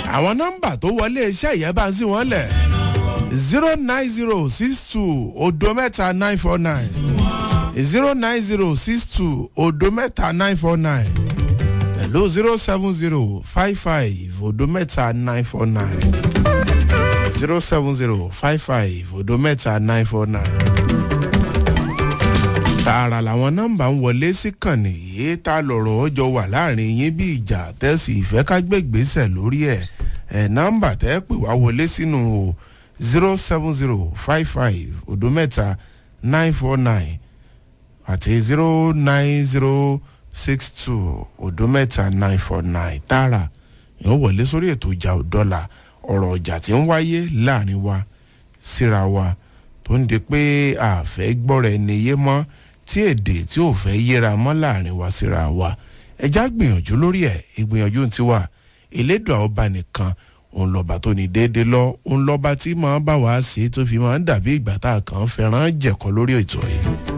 àwọn nọ́mbà tó wọlé iṣẹ́ ìyẹn bá ń sí wọn lẹ̀ zero nine zero six two odo mẹ́ta nine four nine zero nine zero six two odo mẹ́ta nine four nine hello zero seven zero five five odo mẹ́ta nine four nine zero seven zero five five odo mẹ́ta nine four nine. tààrà làwọn nọ́mbà ń wọlé sí kànnì yìí tá lọ̀rọ̀ ọjọ́ wà láàrin yín bí ìjà tẹ́sí ìfẹ́ ká gbégbèsè lórí ẹ̀ ẹ̀ nọ́mbà tẹ́ pè wá wọlé sínú o zero seven zero five five odo mẹ́ta nine four nine àti zero nine zero six two odo mẹ́ta nine four nine tààrà yóò wọlé sórí ètò ìjà òdọ́là ọ̀rọ̀ ọjà tí ń wáyé láàrin wa síra wa tó ń di pé àfẹ́ gbọ́ra ẹni yé mọ́ tí èdè tí ò fẹ́ yéra mọ́ láàrin wa síra wa ẹja gbìyànjú lórí ẹ̀ ìgbìyànjú ti wà elédùn ọba nìkan òun lọ́ba tó ní déédéé lọ òun lọ́ba tí màá bá wàá sí tó fi máa ń dàbí ìgbà tá a kàn fẹ́ràn jẹ̀kọ́ lórí ètò yìí.